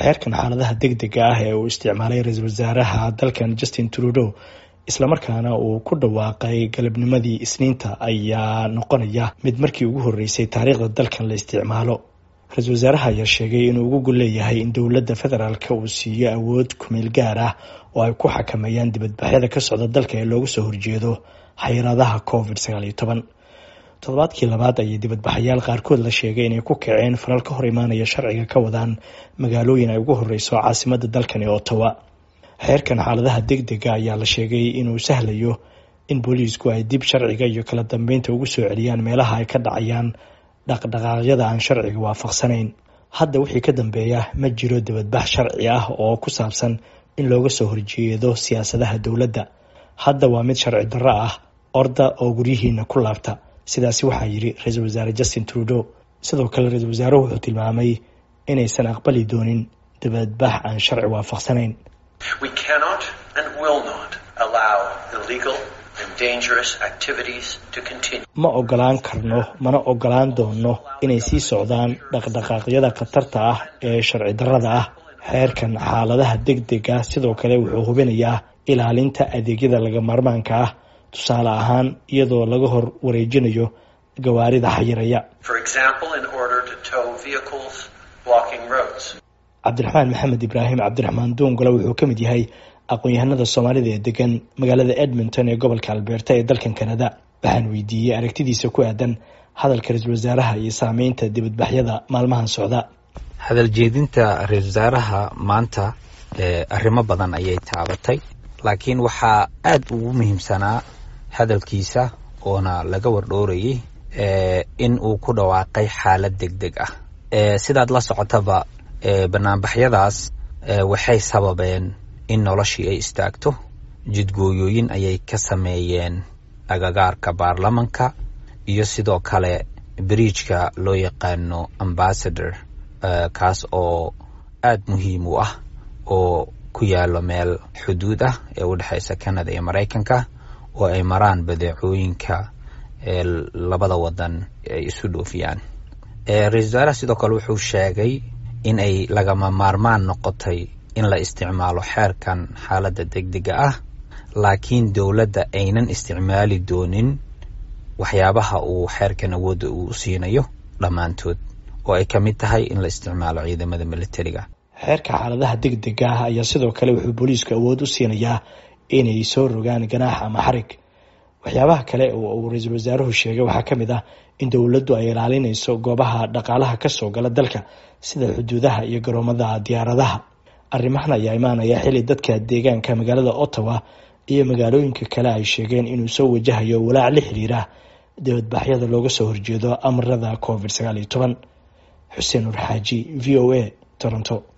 xeerkan xaaladaha deg dega ah ee uu isticmaalay ra-iisul wasaaraha dalkan justin trudeau islamarkaana uu ku dhawaaqay galabnimadii isniinta ayaa noqonaya mid markii ugu horreysay taariikhda dalkan la isticmaalo ra-iisul wasaaraha ayaa sheegay inuu ugu gol leeyahay in dowladda federaalka uu siiyo awood kumeel gaar ah oo ay ku xakameeyaan dibadbaxyada ka socda dalka ee looga soo horjeedo xayiraadaha covid sagaal iyo toban toddobaadkii labaad ayay dibadbaxayaal qaarkood la sheegay inay ku kaceen falal ka hor imaanaya sharciga ka wadaan magaalooyin ay ugu horeyso caasimada dalkani ottawa xeerkan xaaladaha deg dega ayaa la sheegay inuu sahlayo in booliisku ay dib sharciga iyo kala dambeynta ugu soo celiyaan meelaha ay ka dhacayaan dhaqdhaqaaqyada aan sharciga waafaqsanayn hadda wixii ka dambeeya ma jiro dibadbax sharci ah oo ku saabsan in looga soo horjeedo siyaasadaha dowladda hadda waa mid sharci darro ah orda oo guryihiina ku laabta sidaasi waxaa yidhi ra-iisul wasaare justin trudeau sidoo kale ra-iisul wasaaruhu wuxuu tilmaamay inaysan aqbali doonin dibadbax aan sharci waafaqsanayn ma ogolaan karno mana ogolaan doono inay sii socdaan dhaqdhaqaaqyada khatarta ah ee sharci darrada ah xeerkan xaaladaha deg dega sidoo kale wuxuu hubinayaa ilaalinta adeegyada laga maarmaanka ah tusaale ahaan iyadoo laga hor wareejinayo gawaarida xayiraya cabdiraxmaan maxamed ibraahim cabdiraxmaan duungole wuxuu ka mid yahay aqoon-yahanada soomaalida ee degan magaalada edmonton ee gobolka alberta ee dalkan canada waxaan weydiiyey aragtidiisa ku aadan hadalka ra-iisul wasaaraha iyo saameynta dibadbaxyada maalmahan socda hadal jeedinta ra-iisul wasaaraha maanta arrimo badan ayay taabatay laakiin waxaa aada ugu muhiimsanaa hadalkiisa oona laga wardhoorayay in uu ku dhawaaqay xaalad deg deg ah sidaad la socotaba banaanbaxyadaas waxay sababeen in noloshii ay istaagto jidgooyooyin ayay ka sameeyeen agagaarka baarlamanka iyo sidoo kale bridjka loo yaqaano ambassador kaas oo aada muhiim u ah oo ku yaalo meel xuduud ah ee u dhexeysa canada iyo maraykanka oo ay maraan badeecooyinka ee labada wadan ay isu dhoofiyaan ra-isul wasaaraha sidoo kale wuxuu sheegay in ay lagama maarmaan noqotay in la isticmaalo xeerkan xaaladda deg dega ah laakiin dowladda aynan isticmaali doonin waxyaabaha uu xeerkan awoodda uu u siinayo dhammaantood oo ay ka mid tahay in la isticmaalo ciidamada militariga xeerka xaaladaha deg dega ah ayaa sidoo kale wuxuu booliisku awood u siinayaa inay soo rogaan ganaax ama xarig waxyaabaha kale oo uu ra-iisul wasaaruhu sheegay waxaa ka mid ah in dowladdu ay ilaalinayso goobaha dhaqaalaha kasoo gala dalka sida xuduudaha iyo garoomada diyaaradaha arrimahan ayaa imaanaya xilli dadka deegaanka magaalada ottawa iyo magaalooyinka kale ay sheegeen inuu soo wajahayo walaac la xiriira dibadbaxyada looga soo horjeedo amarada covid sagaal iyo toban xuseen nur xaaji v o a toronto